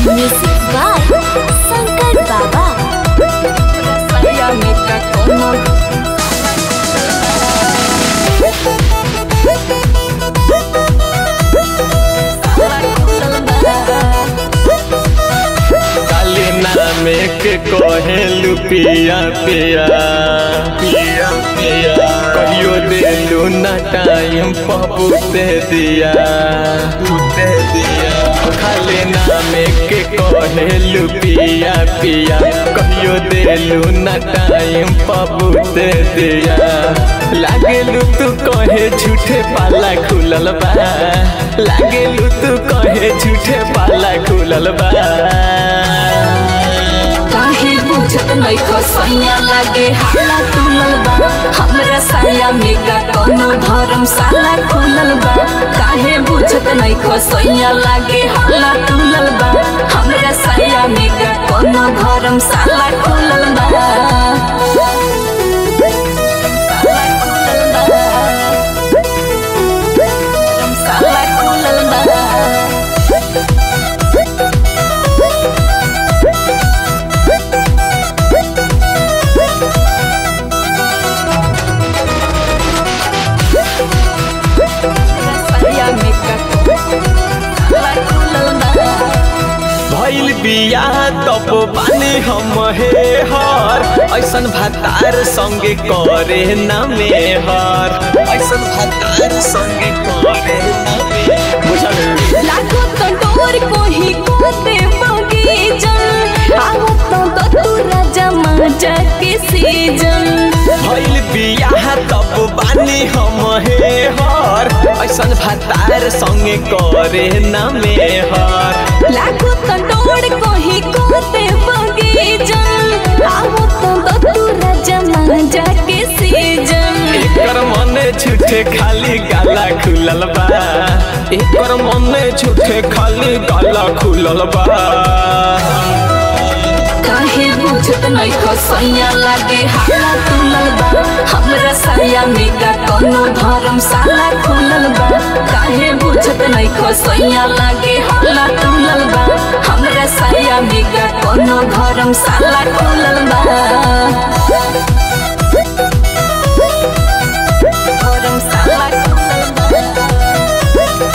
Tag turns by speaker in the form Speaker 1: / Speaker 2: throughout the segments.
Speaker 1: Music by Sankar Baba.
Speaker 2: Saya nikah kono
Speaker 3: काली नामे के कहेलू पिया पिया पिया पिया कहियो देलू ना टाइम पबू दे दिया दे दिया खाली नामे के कहेलू पिया पिया कहियो देलू ना टाइम पबू दे दिया लागेलू तू कहे झूठे पाला खुलल बा लागेलू तू कहे झूठे पाला खुलल बा
Speaker 2: काहे बुझत नहीं खसैया लागे हाला तुलल बा हमरा साया में का कोनो धर्मशाला खुलल बा काहे बुझत नहीं खसैया लागे हाला तुलल बा हमरा साया में का कोनो धर्मशाला खुलल बा धर्मशाला खुलल बा साया में का धर्मशाला खुलल बा
Speaker 3: भइल बिया तब बानी हम हे हर ऐसन भातार संगे करे ना मेहर ऐसन भातार संगे करे ना मेहर बुझल
Speaker 2: लागो तो डोर कोही कोते बगीचन आवो तो तो तू राजा माजा के सीजन
Speaker 3: भइल बिया तब बानी हम हे हर ऐसन भातार संगे करे ना मेहर
Speaker 2: लागो तो डोर कोही कोते बगीचन आवो तो तो तू राजा माजा के सीजन
Speaker 3: एकर मने झूठे खाली गाला खुलल बा एकर मने झूठे खाली गाला खुलल बा
Speaker 2: काहे बुझत नहीं खसैया लागे हाला तुलल बा हमरा साया में का कोनो धर्मशाला खुलल बा काहे बुझत नहीं खसैया लागे हाला तुलल बा हमरा साया में का कोनो धर्मशाला खुलल बा धर्मशाला खुलल बा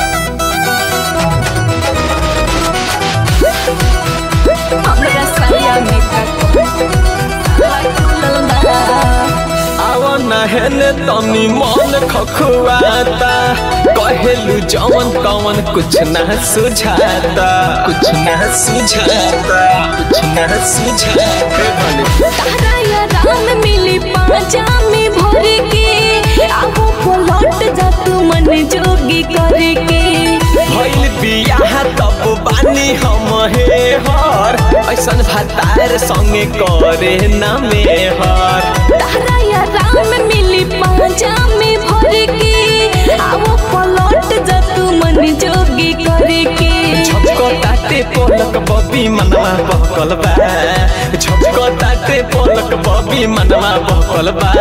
Speaker 2: हमरा साया में का धर्मशाला खुलल बा
Speaker 3: आव नहन तनी मन खखुआता कहेलू जवन तवन कुछ ना सुझाता कुछ ना सुझाता कुछ ना सुझाता
Speaker 2: तारा या राम मिली पाजा में भर के आहो पलट जा तू मन जोगी करके
Speaker 3: भइल बियाह तब बानी हम हे हर ऐसन भातार संगे करे ना मेहर
Speaker 2: तारा या राम मिली पाजा में भर के आहो पलट जा तू मन जोगी करके
Speaker 3: झपको ताते पलक बबी मनवा बहकल बा झपको ताते पलक बबी मनवा बहकल बा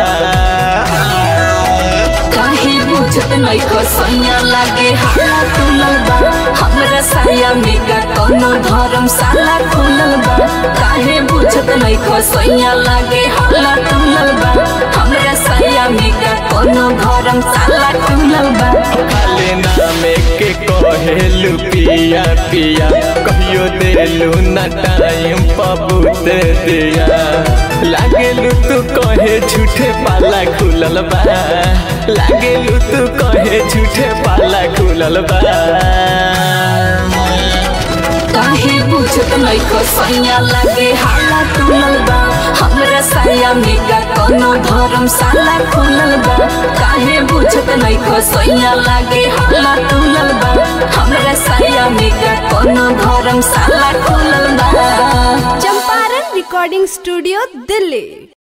Speaker 2: काहे बुझत नहीं खसैया लागे हाला तुलल बा हमरा साया में का कोनो धर्मशाला खुलल बा काहे बुझत नहीं खसैया लागे हाला तुलल बा हमरा साया में का कोनो धर्मशाला खुलल बा
Speaker 3: खाले नामे के कहेलू पिया पिया कहियो देलू ना टाइम पबूत दिया लागेलू तू कहे झूठे पाला खुलल बा लागेलू तू कहे झूठे पाला खुलल बा
Speaker 2: काहे बुझत नहीं खसैया लागे हाला तुलल बा हमरा साया में का कोनो धर्मशाला खुलल बा काहे बुझत नहीं खसैया लागे हाला तुलल बा हमरा साया में का कोनो धर्मशाला खुलल बा
Speaker 1: चंपारण रिकॉर्डिंग स्टूडियो दिल्ली